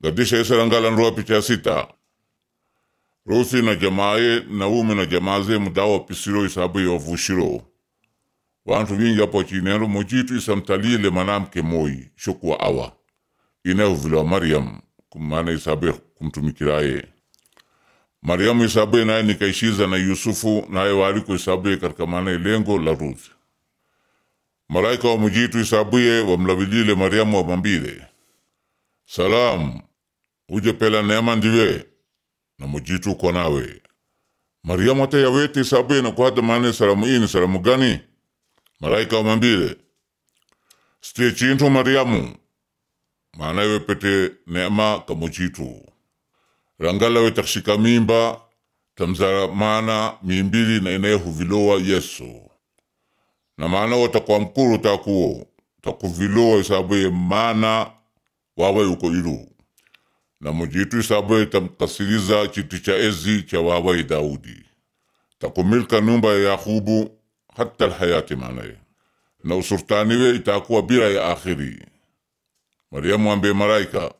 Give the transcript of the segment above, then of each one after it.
gadisha isarangalan roa picha sita rusi na jamaaye naume na jamaaze mudawa pisiro isabu ya vushiro wantu vingi apo chinero mojitu isamtalile manamke moi shokwa awa inayo vila Mariam kumana isabu kumtumikiraye Mariamu isabu naye nikaishiza na Yusufu naye waliko isabu katika maana lengo la Ruth malaika wa mujitu isabuye wamlavilile Mariamu wamambile salam uje pela neema ndiwe na mujitu uko nawe Mariamu hata yawete isabuye na kuhada maana salamu ini salamu gani malaika wamambile stie chintu Mariamu maana iwe pete neema kamujitu rangala we takshika mimba tamzara maana mimbili na inaye huvilowa Yesu na maana watakwa mkuru takuo takuvilowa isabuye maana wawe uko ilu na mujitu isabuye tamkasiriza chiti cha ezi cha wawe Daudi takumilka numba ya Yakubu hata alhayati maanaye na usurtaniwe itakuwa bila ya akhiri Mariamu ambe malaika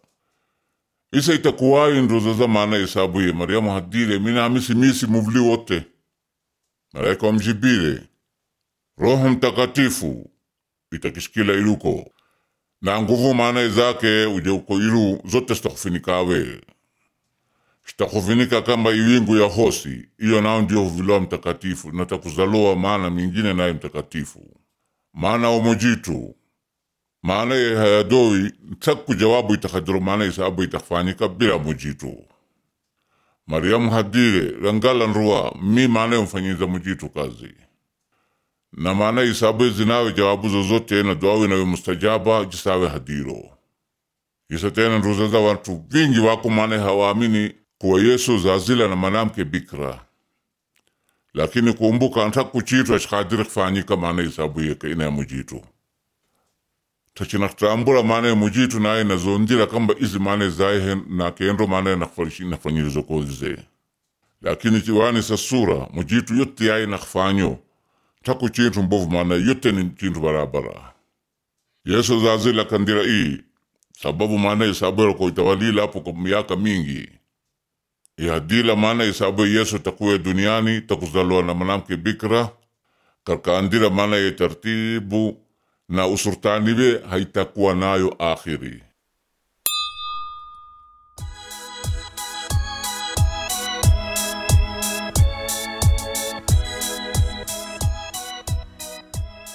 isa itakuwayi ndozo za maana isabuye Mariamu hadile mina amisi misi muvli wote malaika wamjibile Roho Mtakatifu itakishikila iluko na nguvu maana zake uje uko ilu zote zitakufinikawe zitakufinika kama iwingu ya hosi iyo nao ndio huviloa mtakatifu na takuzaloa maana mingine naye mtakatifu maana omojitu maana ye hayadoi ntaku jawabu itakadiro maana isabu itakfanyika bila mujitu Mariamu hadire rangala nruwa mi maana yomfanyiza mujitu kazi na maana isabu zinawe jawabu zozote na duawe nawe mustajaba jisawe hadiro isa tena nruzaza watu vingi wako maana hawaamini kuwa Yesu zazila na manamke bikra lakini kumbuka ntaku chitu ashikadiri kfanyika maana isabu yeke ina ya mujitu tachinatambula maana ya mujitu naye nazondila kamba izi maana zaye na kendo maana nafanyilizo kozize lakini chiwani sa sura mujitu yote yaye nakfanyo taku chintu mbovu maana yote ni chintu barabara yesu zazila kandira ii sababu maana isabura ko itawalila hapo kwa miaka mingi ihadila maana isabu yesu takuwe duniani takuzaliwa na mwanamke bikra karkaandira maana ya tartibu na usurtaniwe haitakuwa nayo akhiri